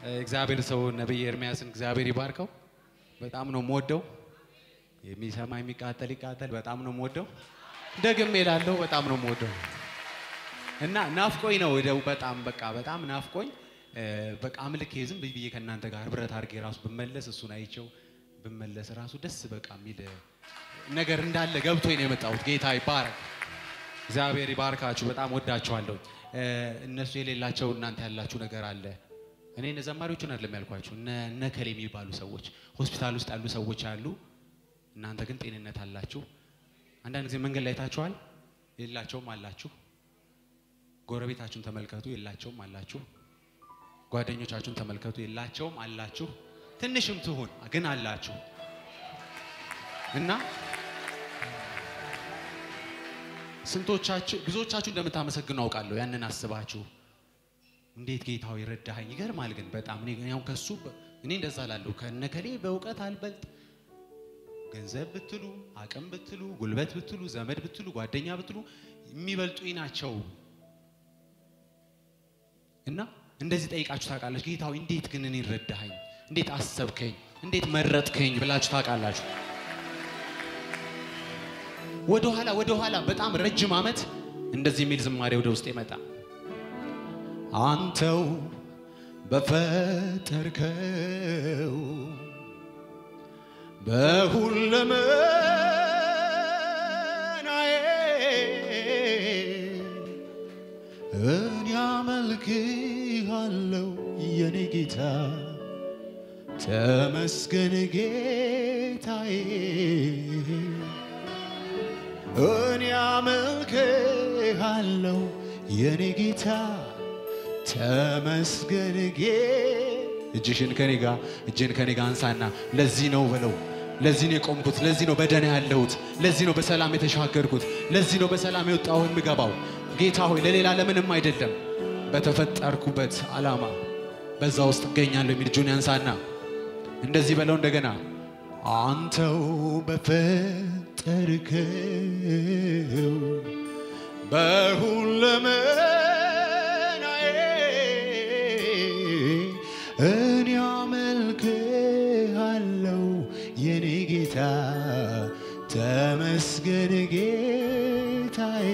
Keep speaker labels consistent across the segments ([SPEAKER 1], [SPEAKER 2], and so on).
[SPEAKER 1] እግዚአብሔር ሰው ነቢይ ኤርሚያስን እግዚአብሔር ይባርከው። በጣም ነው የምወደው። የሚሰማ የሚቃጠል ይቃጠል። በጣም ነው የምወደው። ደግሜ እላለሁ በጣም ነው የምወደው እና ናፍቆኝ ነው ወደው በጣም በቃ በጣም ናፍቆኝ እ፣ በቃ አምልኬ ዝም ብዬ ከእናንተ ጋር ህብረት አድርጌ ራሱ ብመለስ እሱን አይቼው ብመለስ ራሱ ደስ በቃ የሚል ነገር እንዳለ ገብቶኝ ነው የመጣሁት። ጌታ ይባረክ። እግዚአብሔር ይባርካችሁ። በጣም ወዳችኋለሁ። እ፣ እነሱ የሌላቸው እናንተ ያላችሁ ነገር አለ። እኔ እነ ዘማሪዎቹን አይደለም ያልኳችሁ፣ እነ እነ ከሌ የሚባሉ ሰዎች ሆስፒታል ውስጥ ያሉ ሰዎች አሉ። እናንተ ግን ጤንነት አላችሁ። አንዳንድ ጊዜ መንገድ ላይ ታችኋል፣ የላቸውም አላችሁ። ጎረቤታችሁን ተመልከቱ፣ የላቸውም አላችሁ። ጓደኞቻችሁን ተመልከቱ፣ የላቸውም አላችሁ። ትንሽም ትሁን ግን አላችሁ እና ስንቶቻችሁ ብዙዎቻችሁ እንደምታመሰግኑ አውቃለሁ። ያንን አስባችሁ እንዴት ጌታው ይረዳኸኝ። ይገርማል ግን በጣም እኔ ግን ያው ከሱ በ- እኔ እንደዛ ላለሁ ከነከሌ በእውቀት አልበልጥ ገንዘብ ብትሉ አቅም ብትሉ ጉልበት ብትሉ ዘመድ ብትሉ ጓደኛ ብትሉ የሚበልጡኝ ናቸው እና እንደዚህ ጠይቃችሁ ታውቃላችሁ። ጌታዊ እንዴት ግን እኔ ረዳኸኝ፣ እንዴት አሰብከኝ፣ እንዴት መረጥከኝ ብላችሁ ታውቃላችሁ። ወደ ኋላ ወደ ኋላ በጣም ረጅም ዓመት እንደዚህ የሚል ዝማሬ ወደ ውስጥ ይመጣ አንተው በፈጠርከው በሁለመናዬ እኔ አመልክሃለሁ የኔ ጌታ ተመስገን ጌታዬ እኔ አመልክሃለሁ የኔ ጌታ ተመስገን ጌ እጅሽን ከኔ ጋር እጅን ከኔ ጋር አንሳና ለዚህ ነው በለው። ለዚህ ነው የቆምኩት። ለዚህ ነው በደህና ያለሁት። ለዚህ ነው በሰላም የተሻገርኩት። ለዚህ ነው በሰላም የወጣሁ የምገባው። ጌታ ሆይ ለሌላ ለምንም አይደለም፣ በተፈጠርኩበት ዓላማ በዛ ውስጥ እገኛለሁ የሚል እጁን ያንሳና እንደዚህ በለው እንደገና አንተው በፈጠርከው በሁለመናዬ እኔ አመልክሃለሁ የኔ ጌታ ተመስገን ጌታዬ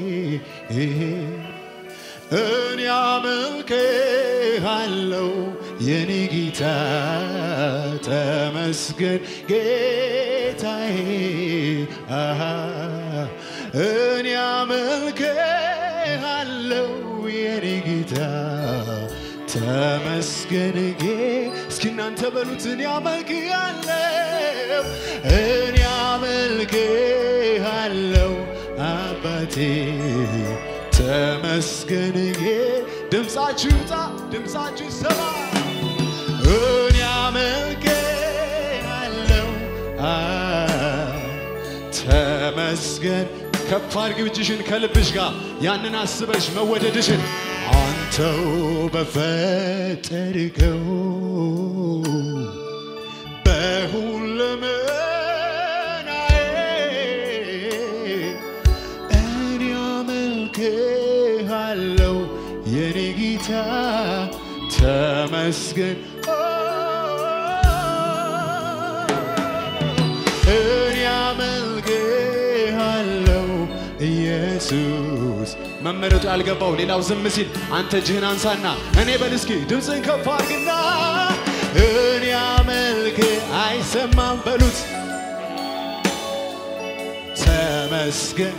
[SPEAKER 1] እኔ አመልክሃለሁ የኔ ጌታ ተመስገን ጌታዬ አሃ እኔ አመልክሃለሁ የኔ ጌታ ተመስገን ጌ እስኪ እናንተ በሉት እኔ አመልክሃለሁ እኔ አመልክሃለሁ አባቴ ተመስገን ጌ ድምፃችሁ ይውጣ ድምፃችሁ ይሰማ እኔ አመልክሃለሁ አ ተመስገን ከፍ አድርጊው እጅሽን ከልብሽ ጋር ያንን አስበሽ መወደድሽን አንተው በፈጠርከው በሁለመናዬ እኔ አመልክሃለሁ የኔ ጌታ ተመስገን እኔ አመልክሃለሁ ኢየሱስ መመረጡ ያልገባው ሌላው ዝም ሲል አንተ እጅህን አንሳና እኔ በል እስኪ ድምፅን ከፍ አድርግና እኔ አመልክ አይሰማም በሉት ተመስገን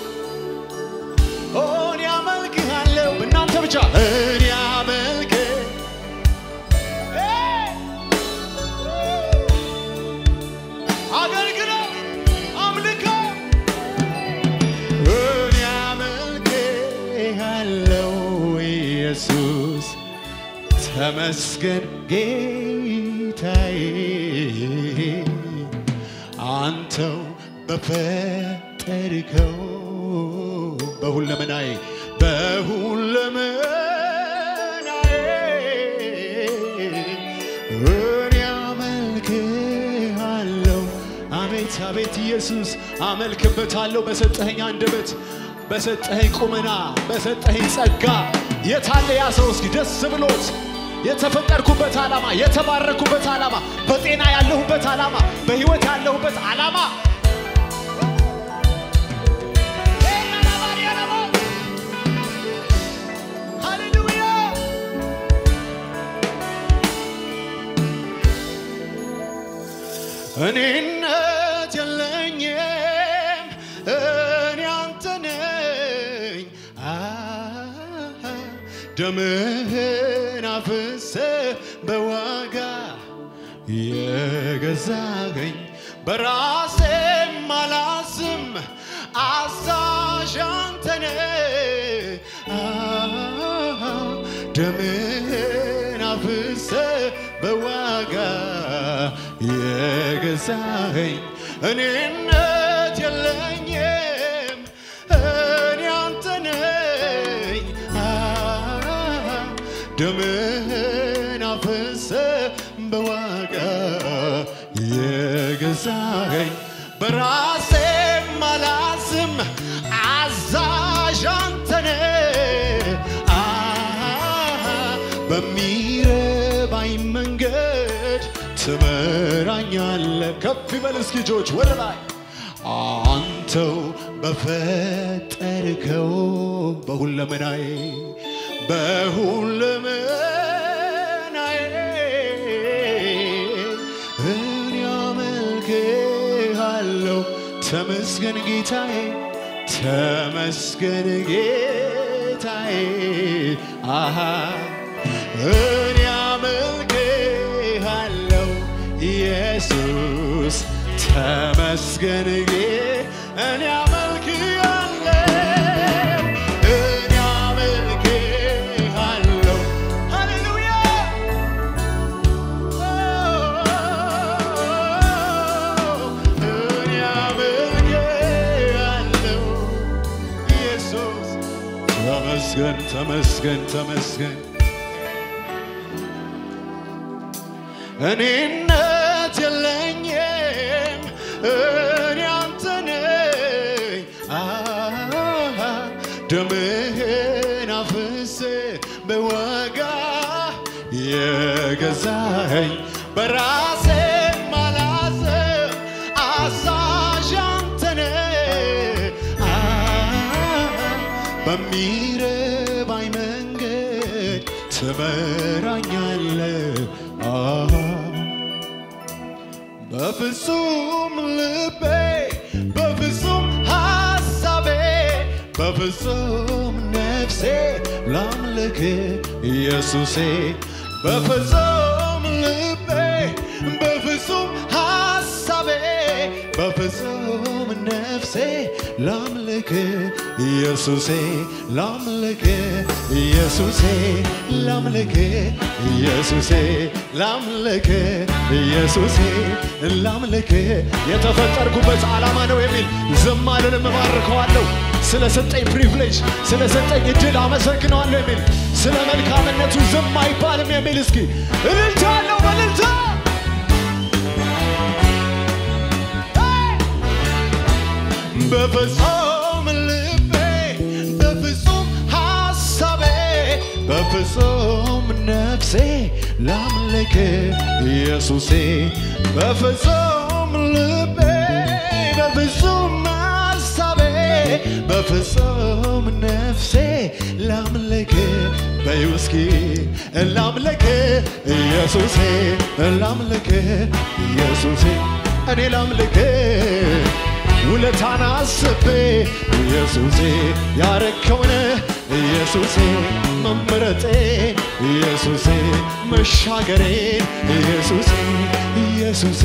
[SPEAKER 1] እኔ አመልክሃለሁ እናንተ ብቻ እኔ አመልክ አገልግለው አምልከው እኔ አመልክሃለሁ ኢየሱስ ተመስገን ጌታዬ አንተው በፈጠርከው በሁለመናዬ በሁለመናዬ እኔ አመልክሃለሁ አቤት አቤት ኢየሱስ አመልክበታለሁ በሰጠኸኝ አንደበት በሰጠኸኝ ቁመና በሰጠኸኝ ጸጋ የታለ ያ ሰው እስኪ ደስ ብሎት
[SPEAKER 2] የተፈጠርኩበት ዓላማ፣ የተባረኩበት ዓላማ፣ በጤና ያለሁበት ዓላማ፣ በሕይወት ያለሁበት ዓላማ ሃሌሉያ እኔነት የለኝም እኔ አንተ ነኝ አሃ፣ ደምህን አፍሰ በዋጋ የገዛኸኝ በራሴም አላዝም አዛዥ አንተ ነህ አሃ፣ ደምህን አፍሰ በዋጋ የገዛኸኝ እኔነት የለኝም እኔ አንተ ነኝ አሃ፣ ደምህን አፍሰ በዋጋ የገዛኸኝ በራሴም አላዝም አዛዥ አንተ ነህ አሃ፣ በሚረባኝ መንገድ ትመራኛለ ከፍ ይበል እስኪ እጆች ወደ ላይ አንተው በፈጠርከው በሁለመናዬ በሁለመናዬ እኔ አመልክሃለሁ ተመስገን ጌታዬ ተመስገን ጌታዬ አሃ እኔ አመልክሃለሁ ኢየሱስ ተመስገን ጌ እኔ አመልክሃለሁ እኔ አመልክሃለሁ ሃሌሉያ እኔ አመልክሃለሁ ኢየሱስ ተመስገን ተመስገን ተመስገን እኔነት የለኝም እኔ አንተ ነኝ አሃ፣ ደምህን አፍስሰ በዋጋ የገዛኸኝ በራሴ ማላዘብ አዛዥ አንተ ነህ አሃ፣ በሚረባኝ መንገድ ትመራኛለህ አሃ በፍጹም ልቤ በፍጹም ሐሳቤ በፍጹም ነፍሴ ላምልክ ኢየሱሴ በፍጹም ልቤ በፍጹም ሐሳቤ በፍጹም ነፍሴ ላምልክ ኢየሱሴ ላምልክ ኢየሱሴ ላምልክ ኢየሱሴ ላምልክ ኢየሱሴ ላምልክ የተፈጠርኩበት ዓላማ ነው የሚል ዝም አልልም እባርከዋለሁ ስለ ሰጠኝ ፕሪቪሌጅ ስለ ሰጠኝ እድል አመሰግነዋለሁ የሚል ስለ መልካምነቱ ዝም አይባልም የሚል እስኪ እልልታ አለው በእልልታ በፍጹም ልቤ በፍጹም ሐሳቤ በፍጹም ነፍሴ ላምልክ ኢየሱሴ በፍጹም ልቤ በፍጹም ሐሳቤ በፍጹም ነፍሴ ላምልክ በይው እስኪ ላምልክ ኢየሱሴ ላምልክ ኢየሱሴ እኔ ላምልክ ውለታን አስቤ ኢየሱሴ ያረከውን ኢየሱሴ መምረጤን ኢየሱሴ መሻገሬን ኢየሱሴ ኢየሱሴ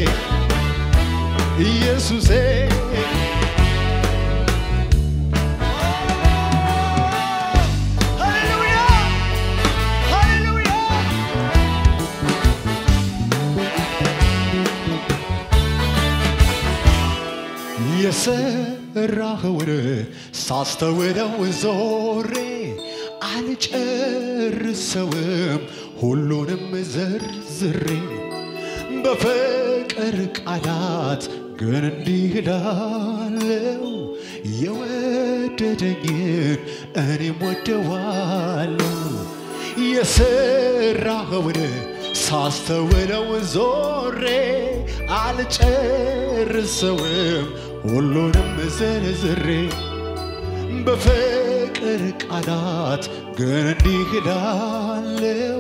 [SPEAKER 2] ኢየሱሴ ሃሌሉያ ሃሌሉያ የሰራኸውን ሳስተውለው ዞሬ አልጨርሰውም ሁሉንም ዘርዝሬ በፍቅር ቃላት ግን እንዲህ እላለሁ የወደደኝን እኔም ወደዋለሁ የሰራኸውን ሳስተውለው ዞሬ አልጨርሰውም ሁሉንም ዝርዝሬ በፍቅር ቃላት ግን እንዲህ እላለሁ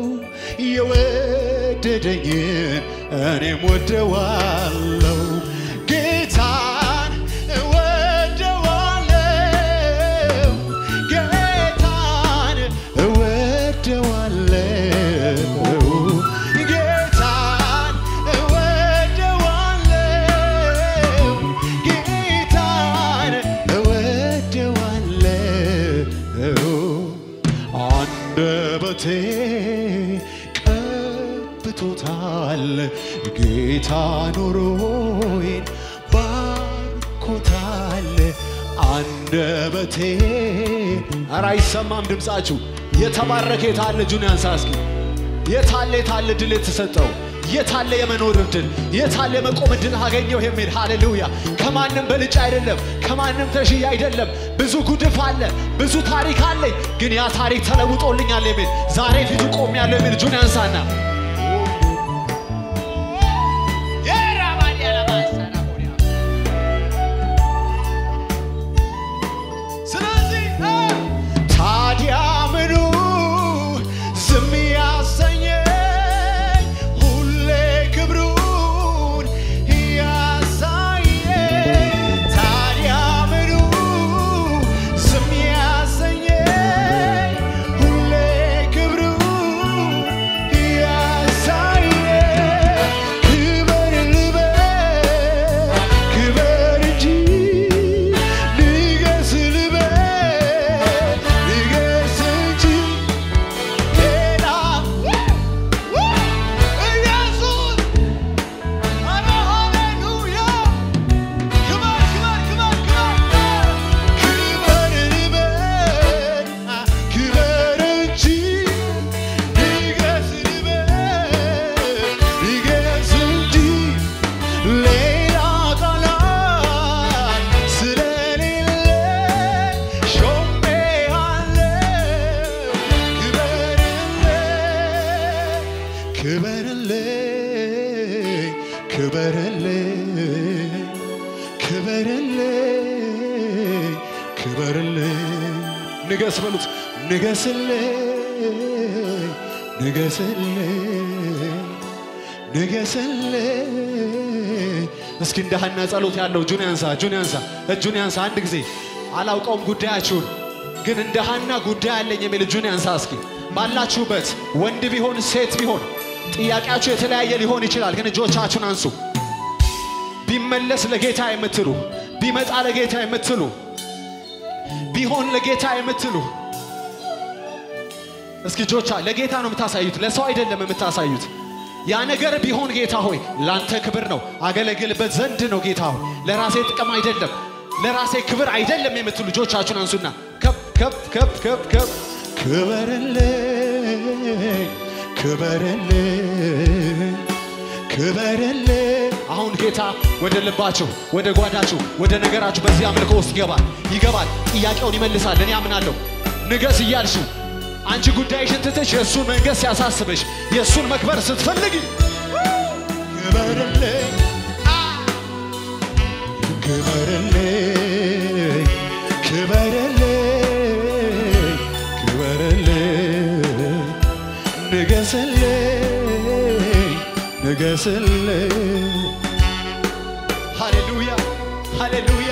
[SPEAKER 2] የወደደኝን እኔም ወደዋለሁ ጌታን እወደዋለሁ ጌታን እወደዋለሁ ጌታን እወደዋለሁ ጌታን እወደዋለሁ አንደበቴ ቀብቶታል ጌታ ኑሮዬን ባርኮታል አንደበቴ ኧረ አይሰማም ድምፃችሁ የተባረከ የታለ እጁን ያንሳ እስኪ የታለ የታለ ድል የተሰጠው የታለ የመኖር እድል የታለ የመቆም እድል አገኘው የሚል ሃሌሉያ ከማንም በልጭ አይደለም ከማንም ተሽዬ አይደለም ብዙ ጉድፍ አለ ብዙ ታሪክ አለኝ ግን ያ ታሪክ ተለውጦልኛል የሚል ዛሬ ፊቱ ቆም ያለው የሚል እጁን ያንሳና ስለዚህ ታዲያ ምኑ ዝም ያሰኘኝ ሁሌ ክብሩን ያሳየኝ ታዲያ ምኑ ዝም ያሰኘኝ ሁሌ ክብሩን ያሳየኝ ክበር ልበል ክበር እንጂ ንገስ ልበል ንገስ እንጂ ሌላ ኢየሱስ ኧረ ሃሌሉያ ክበር ክበር ክበር ክበር ክበር ልበል ክበር እንጂ ንገስ ልበል ንገስ እንጂ ሌላ ቃላት ስለሌለ ሾሜሃለሁ ክበርልኝ ክበርልኝ ክበርልኝ ክበርልኝ ንገስ በሉት ንገስልኝ ንገስልኝ ንገስልኝ እስኪ እንደ ሐና ጸሎት ያለው እጁን ያንሳ እጁን ያንሳ እጁን ያንሳ አንድ ጊዜ አላውቀውም ጉዳያችሁን ግን እንደ ሐና ጉዳይ አለኝ የሚል እጁን ያንሳ እስኪ ባላችሁበት ወንድ ቢሆን ሴት ቢሆን ጥያቄያችሁ የተለያየ ሊሆን ይችላል ግን እጆቻችሁን አንሱ ቢመለስ ለጌታ የምትሉ ቢመጣ ለጌታ የምትሉ ቢሆን ለጌታ የምትሉ እስኪ እጆቻ ለጌታ ነው የምታሳዩት ለሰው አይደለም የምታሳዩት ያ ነገር ቢሆን ጌታ ሆይ ላንተ ክብር ነው አገለግልበት ዘንድ ነው ጌታ ሆይ ለራሴ ጥቅም አይደለም ለራሴ ክብር አይደለም የምትሉ ልጆቻችሁን አንሱና ከፍ ከፍ ከፍ ከፍ ከፍ ክበርልኝ ክበርልኝ ክበርልኝ አሁን ጌታ ወደ ልባችሁ ወደ ጓዳችሁ ወደ ነገራችሁ በዚህ አምልኮ ውስጥ ይገባል ይገባል ጥያቄውን ይመልሳል እኔ አምናለሁ ንገስ እያልሽው አንቺ ጉዳይሽን ትተሽ የእሱን መንገስ ሲያሳስብሽ የእሱን መክበር ስትፈልጊ ክበርልኝ ክበርልኝ ክበርልኝ ክበርልኝ ንገስልኝ ንገስልኝ ሃሌሉያ ሃሌሉያ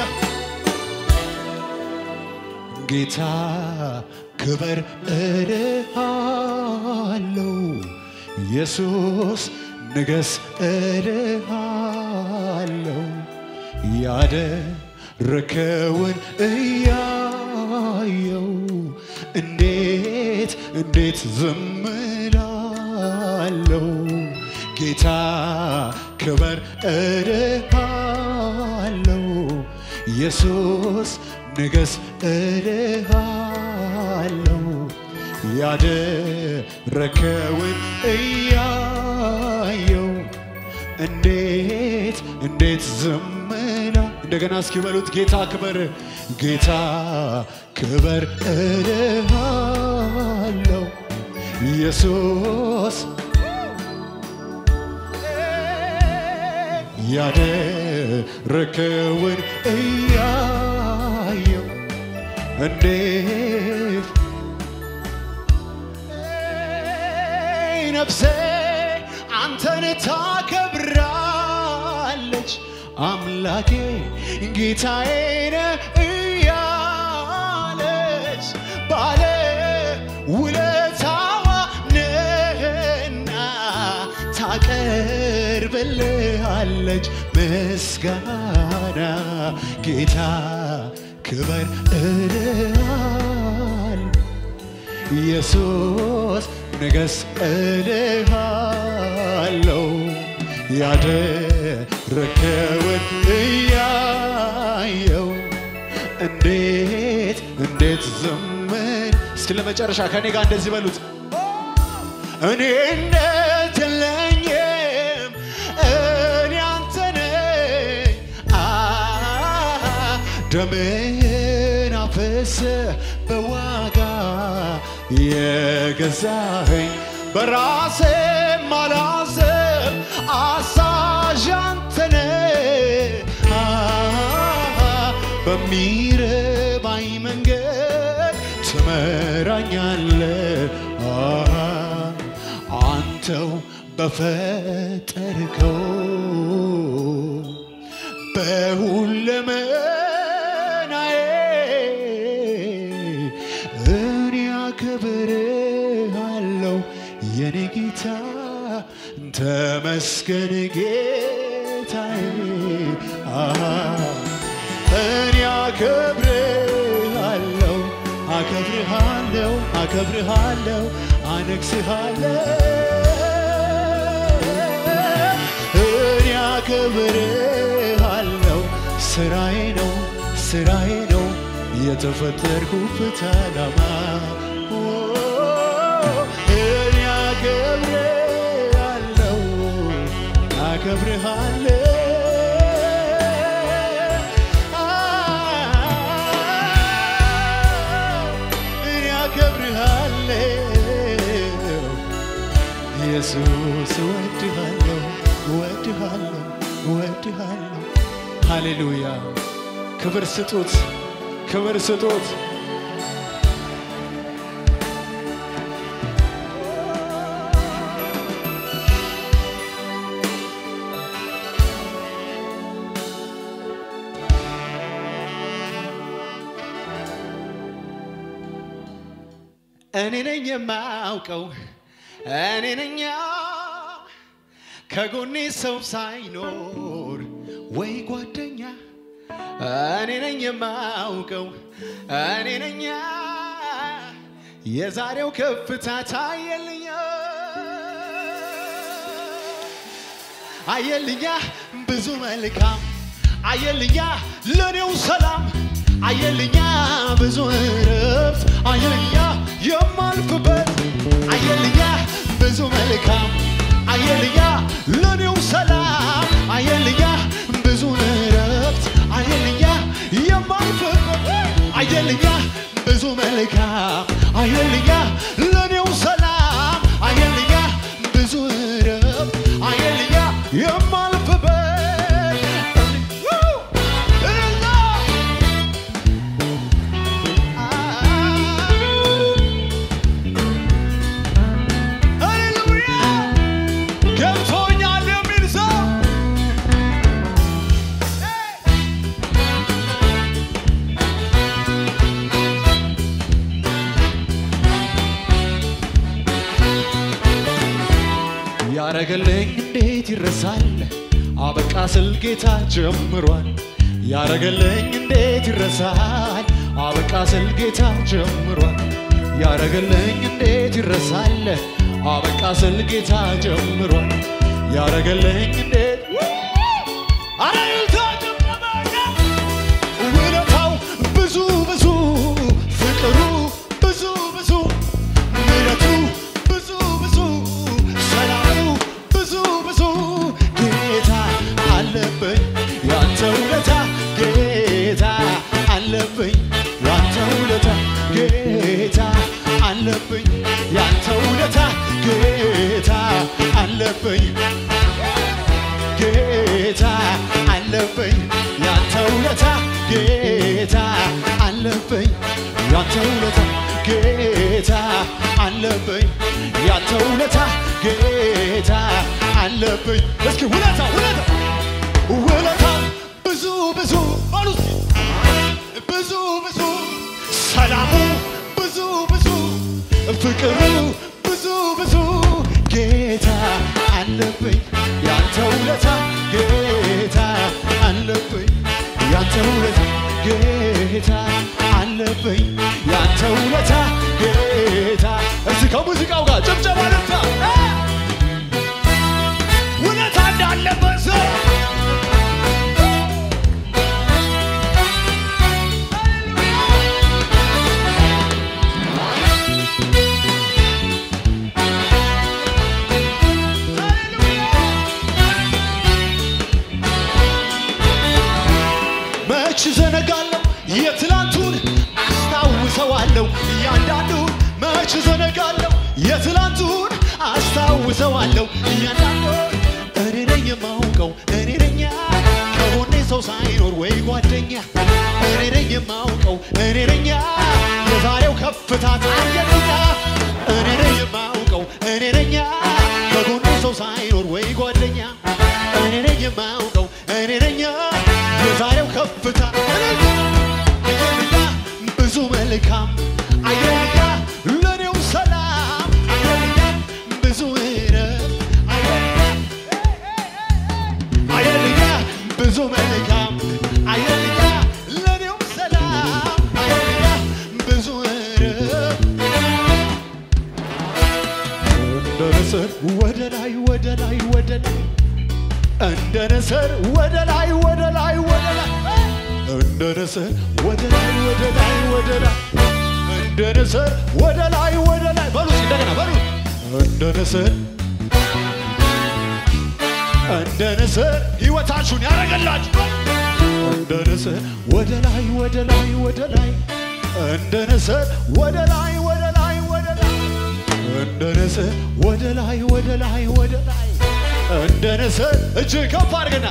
[SPEAKER 2] ጌታ ክበር እልሃለው ኢየሱስ ንገስ እልሃለው ያደረከውን እያየው እንዴት እንዴት ዝም እላለሁ ጌታ ክበር እልሃለው ኢየሱስ ንገስ እልሃለው ያደረከውን እያየው እንዴት እንዴት ዝምና እንደገና እስኪ በሉት ጌታ ክበር ጌታ ክበር እልሃለው ኢየሱስ ያደረከውን እያየው እንዴት ነፍሴ አንተን ታከብራለች አምላኬ ጌታዬን እያለች ባለ ውለታዋ ነህና ታቀርብልሃለች ምስጋና ጌታ ክበር እልሃል ኢየሱስ ንገስ እልሃለው ያደረከውን እያየው እንዴት እንዴት ዝምን እስኪ ለመጨረሻ ከኔ ጋር እንደዚህ በሉት እኔ እንዴት የለኝም እኔ አንተ ነኝ አ ደምህን አፍስ በዋጋ የገዛኸኝ በራሴ ማላስብ አሳዥ አንተ ነህ አ በሚረባኝ መንገድ ትመራኛለህ አ አንተው በፈጠርከው በሁለመናዬ እኔ አከብርሃለሁ የኔ ጌታ ተመስገን ጌታዬ አሃ እኔ አከብርሃለሁ አከብርሃለሁ አከብርሃለሁ አነግስሃለሁ እኔ አከብርሃለሁ ስራዬ ነው ስራዬ ነው የተፈጠርኩበት ዓላማ ኦ፣ እኔ አከብርሃለሁ አከብርሃለሁ እኔ አከብርሃለሁ ኢየሱስ እወድሃለሁ እወድሃለሁ እወድሃለሁ ሃሌሉያ ክብር ስጡት ክብር ስጡት እኔ ነኝ የማውቀው እኔ ነኝ ከጎኔ ሰው ሳይኖር ወይ ጓደኛ እኔ ነኝ የማውቀው እኔ ነኝ የዛሬው ከፍታ ታየልኛ አየልኛ ብዙ መልካም አየልኛ ለኔው ሰላም አየልኛ ብዙ እረፍት አየልኛ የማልፍበት አየልኛ ብዙ መልካም አየልኛ ለኔው ሰላም አየልኛ ብዙ እረፍት አየልኛ የማልፍበት አየልኛ ብዙ መልካም አየልኛ ለኔው ሰላም አየልኛ ብዙ እረፍት አየልኛ የማልፍበት እልልታ! ሃሌሉያ! ገብቶኛል የሚል ሰው ያረገልኝ እንዴት ይረሳል? አበቃ ስል ጌታ ጀምሯል። ያረገልኝ እንዴት ይረሳል? አበቃ ስል ጌታ ጀምሯል። ያረገልኝ እንዴት ይረሳል? አበቃ ስል ጌታ ጀምሯል። ያረገልኝ እንዴት አረ እልልታ ጭብጨባ! ውለታው ብዙ ብዙ ፍቅሩ ብዙ ብዙ ምሕረቱ ብዙ ብዙ ሰላሙ ብዙ ብዙ ጌታ አለብኝ ያንተ ውለታ ጌታ አለብኝ ያንተ ውለታ ጌታ አለብኝ ያንተ ውለታ አለብኝ ጌታ አለብኝ ያንተ ውለታ ጌታ አለብኝ ያንተ ውለታ ጌታ አለብኝ ያንተ ውለታ ጌታ አለብኝ እስኪ ውለታ ውለታ ውለታ ብዙ ብዙ በሉ እስኪ ብዙ ብዙ ሰላሙ ብዙ ብዙ ፍቅሩ ብዙ ብዙ ጌታ አለብኝ ያንተ ውለታ ጌታ አለብኝ ያንተ ውለታ ጌታ አለብኝ ያንተ ውለታ ጌታ እዚህ ከሙዚቃው ጋር ጭብጨባ ልታ ውለታ እንዳለበት ሰው መች ዘነጋለሁ የትላንቱን አስታውሰዋለሁ እያንዳንዱን መች ዘነጋለሁ የትላንቱን አስታውሰዋለሁ እያንዳንዱን እኔ ነኝ የማውቀው እኔ ነኝ ከጎኔ ሰው ሳይኖር ወይ ጓደኛ እኔ ነኝ የማውቀው እኔ ነኝ የዛሬው ከፍታ ታየኛ እኔ ነኝ የማውቀው እኔ ነኝ ከጎኔ ሰው ሳይኖር ወይ ጓደኛ እኔ ነኝ የማውቀው እኔ ነኝ የዛሬው ከፍታ አየልኛ ብዙ መልካም አየልኛ ለኔው ሰላም አየልኛ ብዙ ምሕረት አየልኛ ብዙ መልካም አየልኛ ለኔው ሰላም አየልኛ ብዙ ምሕረት እንደ ንስር ወደ ላይ ወደ ላይ ወደ ላይ እንደ ንስር ወደ ላይ ወደ ላይ ወደ ላይ እንደ ንስር ወደ ላይ ወደ ላይ ወደ ላይ እንደ ንስር ወደ ላይ ወደ ላይ በሉ እስኪ እንደገና በሉ እንደ ንስር እንደ ንስር ሕይወታችሁን ያደረገላችሁ እንደ ንስር ወደ ላይ ወደ ላይ ወደ ላይ እንደ ንስር ወደ ላይ ወደ ላይ ወደ ላይ እንደ ንስር ወደ ላይ ወደ ላይ ወደ ላይ እንደ ንስር እጅ ከፍ አድርግና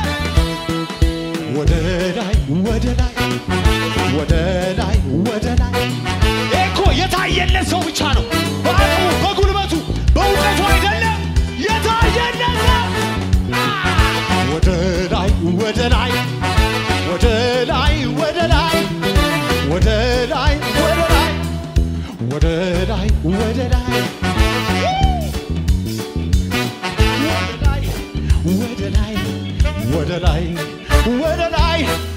[SPEAKER 2] ወደ ላይ ወደ ላይ ወደ ላይ ወደ ላይ ይሄ እኮ የታየለት ሰው ብቻ ነው። በአቅሙ በጉልበቱ በእውቀቱ አይደለም የታየለት ሰው ወደ ላይ ወደ ላይ ወደ ላይ ወደ ላይ ወደ ላይ ወደ ላይ ወደ ላይ ወደ ላይ ወደ ላይ ወደ ላይ ወደ ላይ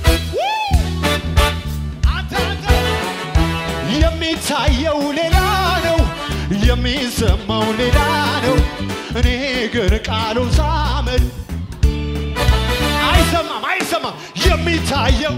[SPEAKER 2] አንተ አንተ የሚታየው ሌላ ነው፣ የሚሰማው ሌላ ነው። እኔ ግን ቃሉን ሳመን አይሰማም አይሰማም የሚታየው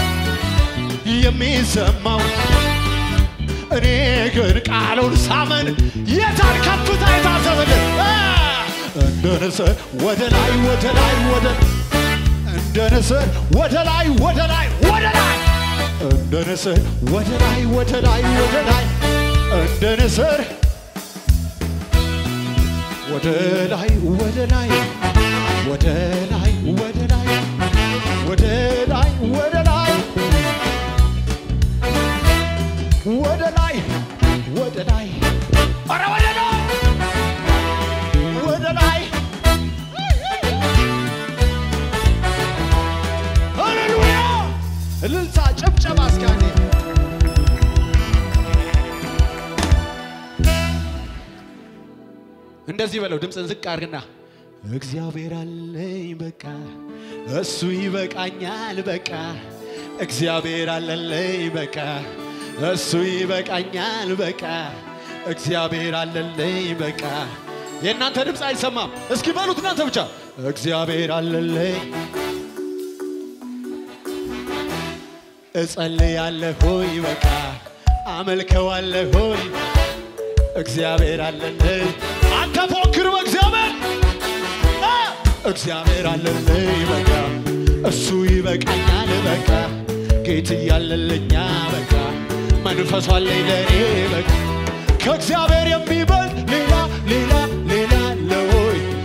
[SPEAKER 2] የሚሰማው እኔ ግን ቃሉን ሳመን የታን ከፍታ የታሰበልን እንደ ንስር ወደ ላይ ወደ ላይ ወደ እንደ ንስር ወደ ላይ ወደ ላይ ወደ ላይ እንደ ንስር ወደ ላይ ወደ ላይ ወደ ላይ እንደ ንስር ወደ ላይ ወደ ላይ ወደ ላይ ወደ ላይ ወደ ላይ ወደ ላይ ወደ ላይ ወደ ላይ ኧረ ወደ ላይ ወደ ላይ ሃሌሉያ እልልታ ጭብጨባ እስካኔ እንደዚህ በለው ድምፅን ዝቅ አድርግና እግዚአብሔር አለኝ በቃ እሱ ይበቃኛል በቃ እግዚአብሔር አለለኝ በቃ እሱ ይበቃኛል በቃ እግዚአብሔር አለለኝ በቃ የእናንተ ድምፅ አይሰማም እስኪ በሉት እናንተ ብቻ እግዚአብሔር አለለኝ እጸልያለሁ ሆይ በቃ አመልከዋለሁ ሆይ እግዚአብሔር አለልኝ አንተ ፎክር በእግዚአብሔር አ! እግዚአብሔር አለልኝ በቃ እሱ ይበቃኛል በቃ ጌት እያለልኛ በቃ መንፈሱ አለኝ ለእኔ በቃ ከእግዚአብሔር የሚበልጥ ሌላ ሌላ ሌላ አለ ወይ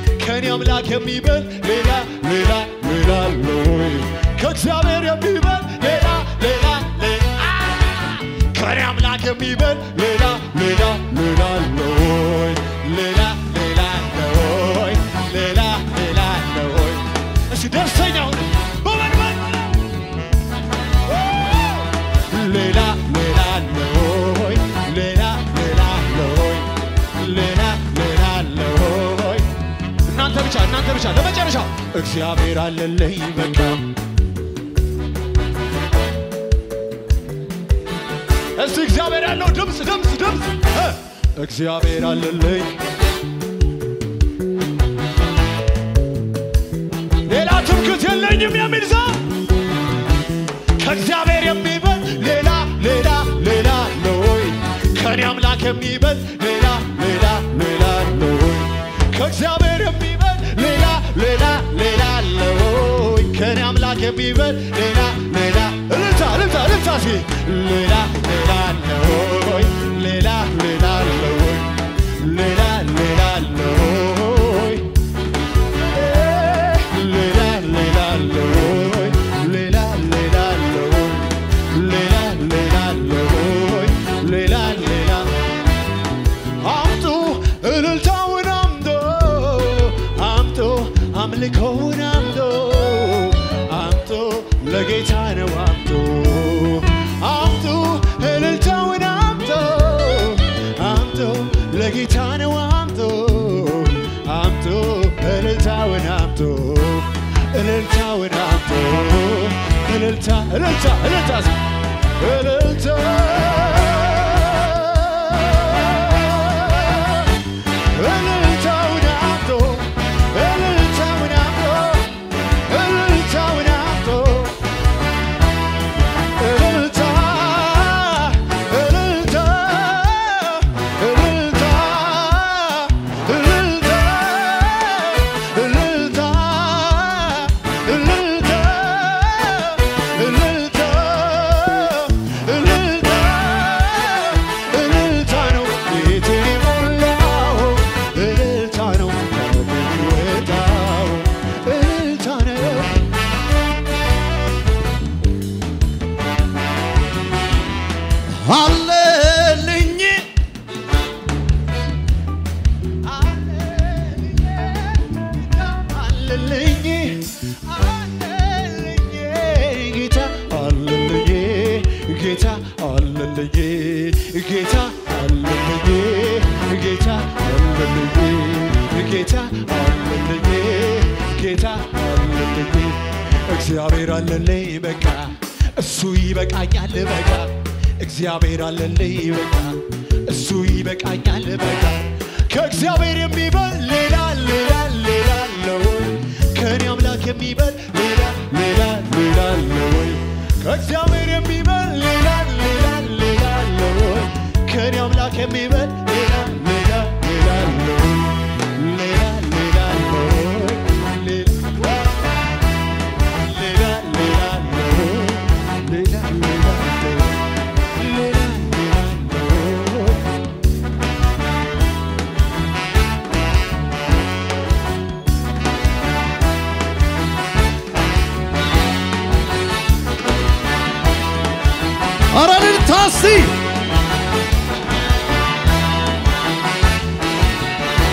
[SPEAKER 2] አምላክ የሚበል ሌላ ሌላ ሌላ አለ ወይ? ከእግዚአብሔር የሚበል ሌላ ሌላ ሌላ ከኔ አምላክ የሚበል ሌላ ሌላ ሌላ አለ ወይ? ሌላ ሌላ አለ ወይ? ሌላ ሌላ አለ ወይ? እስኪ ደስተኛ ሁኑ በመንመን ሌላ ሌላ አለ ወይ? ሌላ ሌላ አለ ወይ? ሌላ ሌላ አለ ወይ? እናንተ ብቻ እናንተ ብቻ ለመጨረሻ እግዚአብሔር አለልኝ በቃ እስቲ እግዚአብሔር ያለው ድምፅ ድምፅ ድምፅ እ እግዚአብሔር አለልኝ ሌላ ትምክት የለኝም የሚል ሰው ከእግዚአብሔር የሚበል ሌላ ሌላ ሌላ አለ ወይ? ከኔ አምላክ የሚበል ሌላ ሌላ ሌላ አለ ወይ? ከእግዚአብሔር የሚበል ሌላ ሌላ ሌላ አለ ወይ? ከኔ አምላክ የሚበል ሌላ ሌላ እልልታ እልልታ እልልታ ሲ ሌላ ሌላ አለ ወይ? ሌላ ሌላ አለ ወይ? ሌላ ሌላ አለ ወይ? ሌላ ሌላ አለ ወይ? ሌላ ሌላ አለ ወይ? ሌላ ሌላ አለ ወይ? ሌላ ሌላ አምጡ እልልታውን አምጡ አምጡ አምልኮውን አምጡ አምጡ ለጌታ ነው አምጡ አምጡ እልልታውን አምጡ አምጡ ለጌታ ነው አምጡ አምጡ እልልታውን አምጡ እልልታውን አምጡ እልልታ እልልታ እልልታ እልልታ እልልታውን አምጡ እልልታውን አምጡ እልልታውን አምጡ እልልታ እልልታ እልልታ እልልታ እልልታ እልልታ እልልታ እልልታ እልልታ ነው ቤቴን የሞላው እልልታ ነው የሚወጣው እልልታ ነው አለልኝ አለልኝ አለልኝ ጌታ አለልኝ ጌታ አለልኝ ጌታ አለልኝ ጌታ አለልኝ ጌታ አለልኝ ጌታ አለልኝ እግዚአብሔር አለልኝ በቃ እሱ ይበቃኛል በቃ እግዚአብሔር አለልኝ በቃ እሱ ይበቃኛል በቃ ከእግዚአብሔር የሚበል ሌላ ሌላ ሌላ አለ ወይ? ከኔ አምላክ የሚበል ሌላ ሌላ ሌላ አለ ወይ? ከእግዚአብሔር የሚበል ሌላ ሌላ ሌላ አለ ወይ? ከኔ አምላክ የሚበል ሌላ ሌላ ሌላ አለ ወይ? ሌላ ሌላ አለ ወይ? ሌላ ሌላ ሌላ አለ ወይ? ሌላ ሌላ አለ ወይ? ሌላ ሌላ አለ ወይ?
[SPEAKER 3] ኧረ እልልታ እስቲ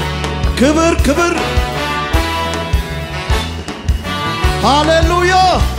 [SPEAKER 3] ክብር ክብር ሃሌሉያ